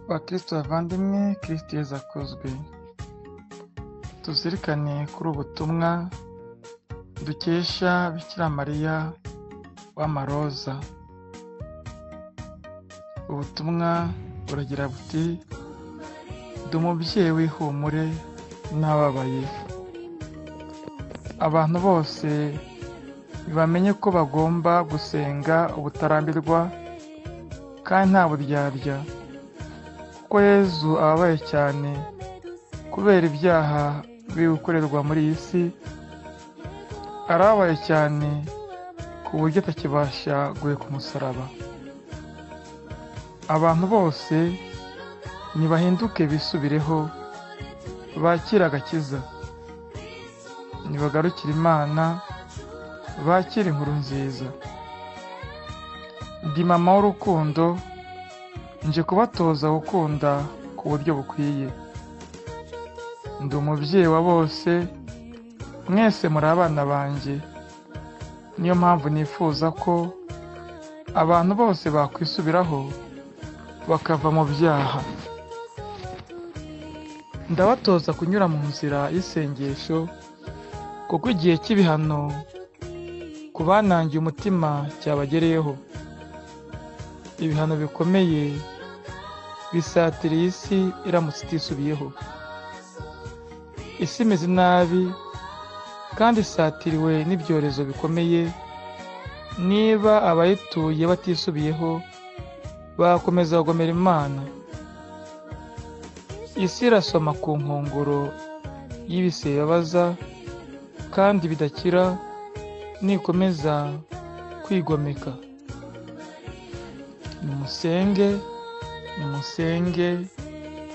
bakristo bavandimwe kristo yezu akozwe tuzirikane kuri ubutumwa dukesha bikira mariya w'amaroza ubutumwa buragira buti ndi umubyeyi w'ihumure n'ababaye abantu bose bamenye ko bagomba gusenga ubutarambirwa kandi nta buryarya kuko yezu ababaye cyane kubera ibyaha biri gukorerwa muri iyi si arabaye cyane ku buryo atakibasha guheka umusaraba abantu bose nibahinduke bisubireho bakire agakiza nibagarukire imana bakire inkuru nziza ndi mama w'urukundo nje kubatoza gukunda ku buryo bukwiye ndi umubyeyi wa bose mwese muri abana banjye niyo mpamvu nifuza ko abantu bose bakwisubiraho bakava mu byaha ndabatoza kunyura mu nzira y'isengesho kuko igihe cy'ibihano ku banangiye umutima cyabagereyeho ibihano bikomeye bisatira iyi si iramutse itisubiyeho isi imeze nabi kandi isatiriwe n'ibyorezo bikomeye niba abayituye batisubiyeho bakomeza kugomera imana isi irasoma ku nkongoro y'ibisebabaza kandi bidakira nikomeza kwigomeka nimusenge nimusenge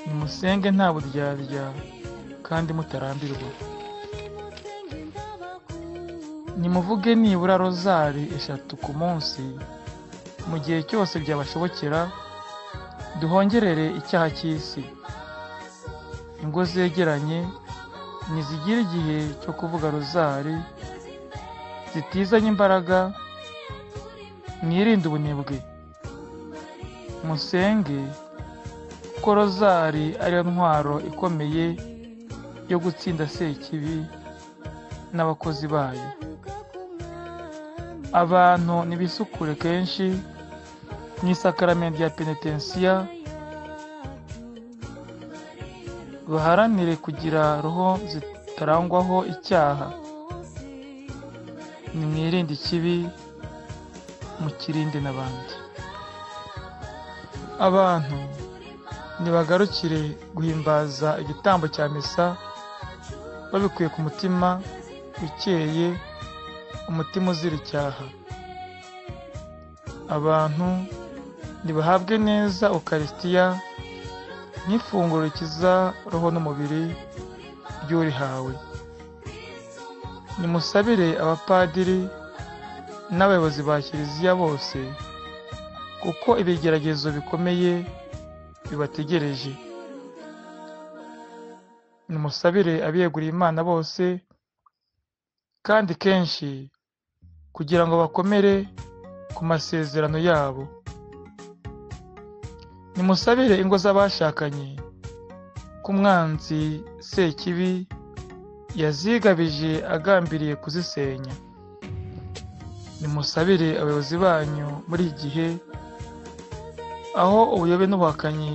nimusenge nta buryarya kandi mutarambirwa nimuvuge nibura rozari eshatu ku munsi mu gihe cyose byabashobokera duhongerere icyaha cy'isi ingo zegeranye ntizigire igihe cyo kuvuga rozari zitizanye imbaraga mwirinde ubunebwe musenge kuko rozari ariyo ntwaro ikomeye yo gutsinda sekibi n'abakozi bayo abantu ntibisukure kenshi mu isakaramentu rya penetensiya baharanire kugira roho zitarangwaho icyaha nimwirinde ikibi mukirinde n'abandi abantu ntibagarukire guhimbaza igitambo cya misa babikuye ku mutima ukeye umutima uzira icyaha abantu ntibahabwe neza ukarisitiya nk'ifunguro rikiza roho n'umubiri ry'urihawe nimusabire abapadiri n'abayobozi ba kiliziya bose kuko ibigeragezo bikomeye bibategereje nimusabire abiyeguriye imana bose kandi kenshi kugira ngo bakomere ku masezerano yabo nimusabire ingo z'abashakanye ko umwanzi sekibi yazigabije agambiriye kuzisenya nimusabire abayobozi banyu muri iki gihe aho ubuyobe n'ubuhakanyi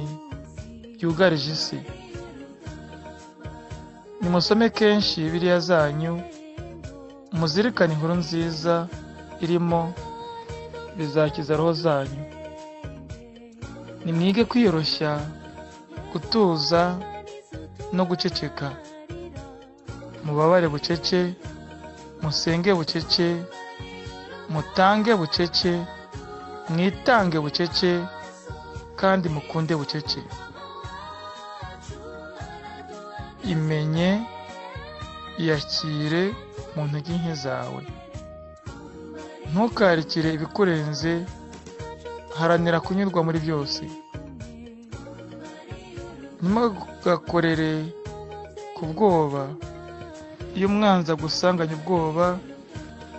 byugarije isi nimusome kenshi biriya zanyu muzirikane inkuru nziza irimo bizakiza roho zanyu nimwige kwiyoroshya gutuza no guceceka mubabare bucece musenge bucece mutange bucece mwitange bucece kandi mukunde bucece imenye iyakire mu ntege nke zawe ntukarikire ibikurenze haranira kunyurwa muri byose ntimugakorere ku bwoba iyo umwanzi agusanganye ubwoba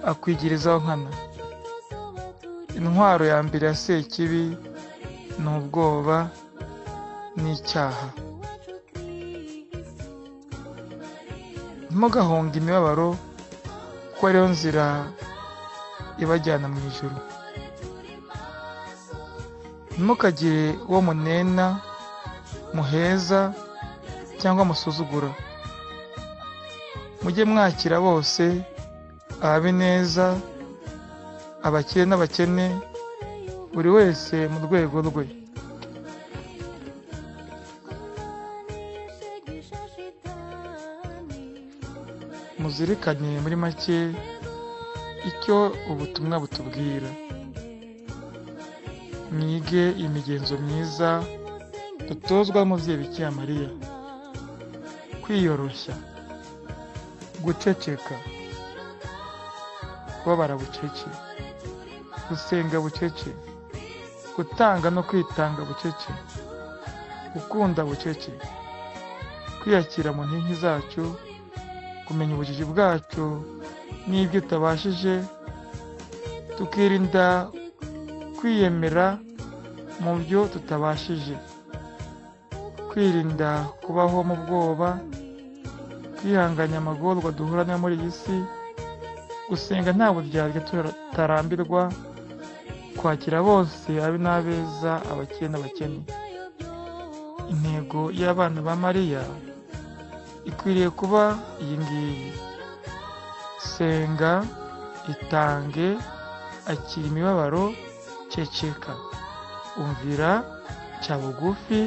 akwigirizaho nkana intwaro ya mbere ya sekibi ni ubwoba n'icyaha ntimugahunge imibabaro kuko ariyo nzira ibajyana mu ijuru ntimukagire uwo munena muheza cyangwa musuzugura mujye mwakira bose ababineza abakire n'abakene buri wese mu rwego rwe muzirikane muri make icyo ubutumwa butubwira mwige imigenzo myiza dutozwa n'umubyeyi bikira mariya kwiyoroshya guceceka kubabara bucece gusenga bucece gutanga no kwitanga bucece gukunda bucece kwiyakira mu nkingi zacu kumenya ubujiji bwacu n'ibyo utabashije tukirinda kwiyemera mu byo tutabashije kwirinda kubaho mu bwoba kwihanganya amagorwa duhura nayo muri iyi si gusenga nta buryarya tutarambirwa kwakira bose abe n'abeza abakire n'abakene intego y'abana ba mariya ikwiriye kuba iyi ngiyi senga itange akira imibabaro ceceka umvira cya bugufi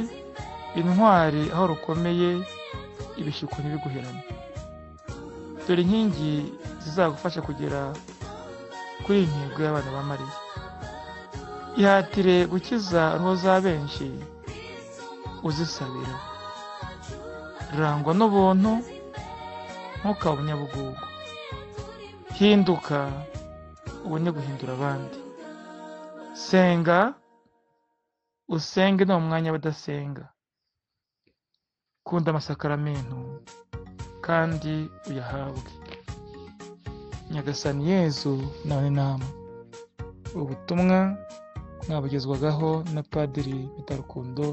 intwari aho rukomeye ibishyuko ntibiguherane dore inkingi zizagufasha kugera kuri iyi ntego y'abana ba mariya ihatire gukiza roho za benshi uzisabira rangwa n'ubuntu ntukabe umunyabugugu hinduka ubone guhindura abandi senga usenge ni umwanya w'udasenga kunda amasakaramentu kandi uyahabwe nyagasani yezu nawe nama ubutumwa mwabugezwagaho na padiri mitarukundo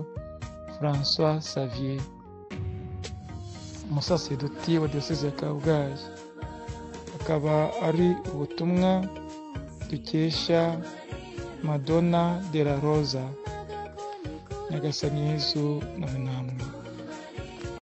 francois savier umusaseduti wa diyoseze ya kabgayi akaba ari ubutumwa dukesha madonna de la rosa nyagasani yezu nawe namwe